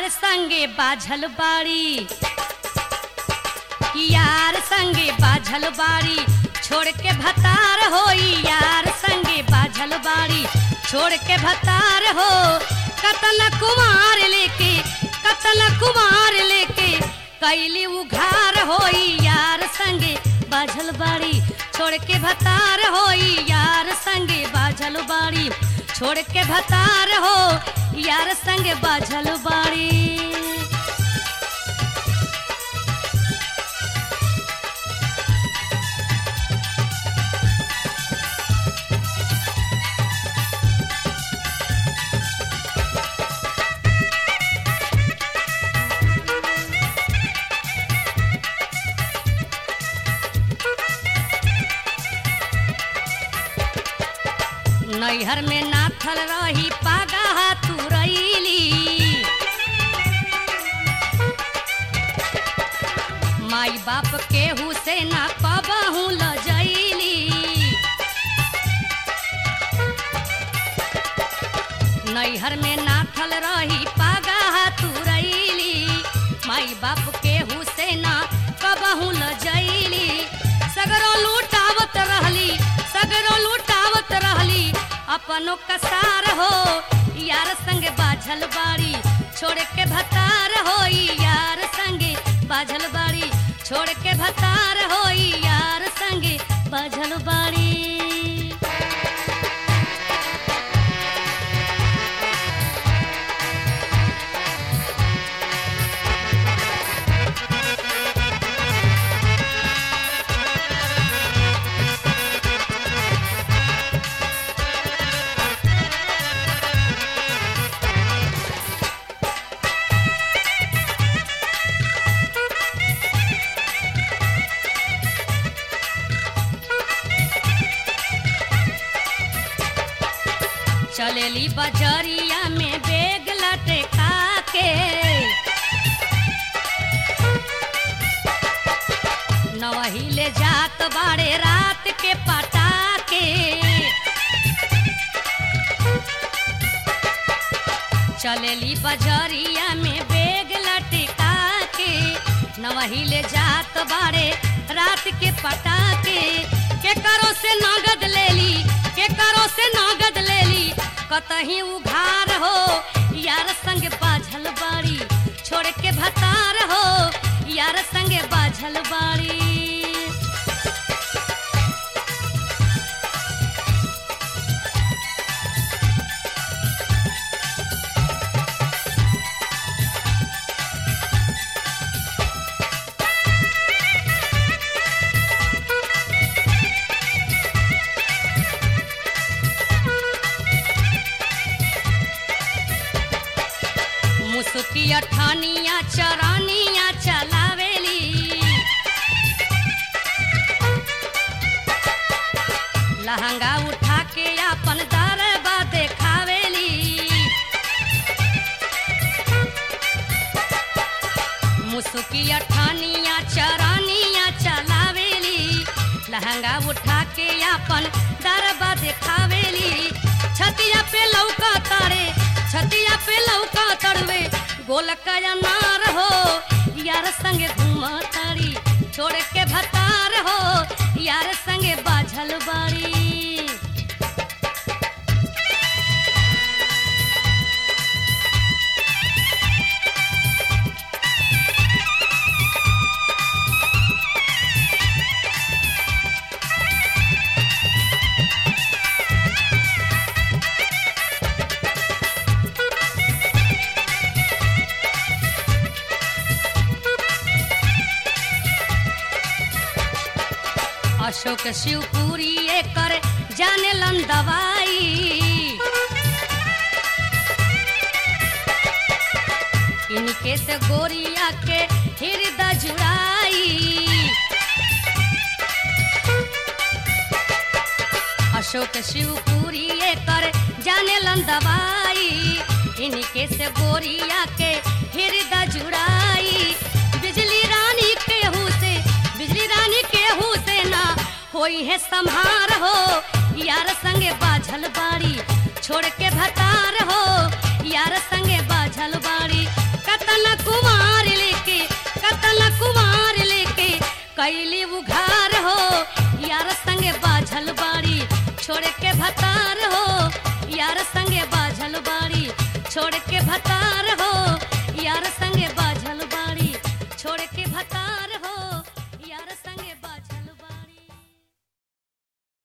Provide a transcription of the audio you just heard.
यार संगे बाझल बाड़ी यार संगे बाझल बाड़ी छोड़ के भतार होई यार संगे बाझल बाड़ी छोड़ के भतार हो कतल कुमार लेके कतल कुमार लेके कैली उघार होई यार संगे बाझल बाड़ी छोड़ के भतार होई यार संगे बाझल बाड़ी छोड़ के भतार हो यार संगे बाझल बाड़ी नैहर में नाथल रही पागा तू रैली माई बाप केहू से ना कबहू लजैली नैहर में नाथल रही पागा तू रैली माई बाप केहू से ना कबहू लजैली सगरो लूटावत रहली सगरो लूटावत रहली अपनो कसार हो यार संगे बाझल बाड़ी छोड़ के भतार होई यार संगे बाझल बाड़ी छोड़ के भतार होई यार संगे बाझल बाड़ी चलेली बजरिया में बेग लटका के नवही ले जात बाड़े रात के पटाके चलेली बजरिया में बेग लटका के नवही ले जात बाड़े रात के पटाके के करो से नगद लेली के करो से नगद लेली कतही उघार हो यार संग बाझल बाड़ी छोड़ के भतार हो यार संगे बाझल बाड़ी मुसुकिया ठानिया चरानिया चलावेली लहंगा उठा के अपन दरबा देखावेली मुसुकिया ठानिया चरानिया चलावेली लहंगा उठा के अपन दरबा देखावेली छतिया पे लौका तारे छतिया पे लौका तड़वे गोलका नार हो यार संगे घूमा तारी छोड़ के भतार हो यार संगे बाझल बाड़ी अशोक शिवपुरी एकर जाने लन दवाई इनके से गोरिया के हृदय जुड़ाई अशोक शिवपुरी एकर जाने लन दवाई इनके से गोरिया के हृदय जुड़ाई बिजली रानी केहू से बिजली रानी केहू से ना होई है संहार हो यार संगे बाझल बाड़ी छोड़ के भतार हो यार संगे बाझल बाड़ी कत कतन कुमार लेके कतन कुमार लेके कैली उघार हो यार संगे बाझल बाड़ी छोड़ के भतार हो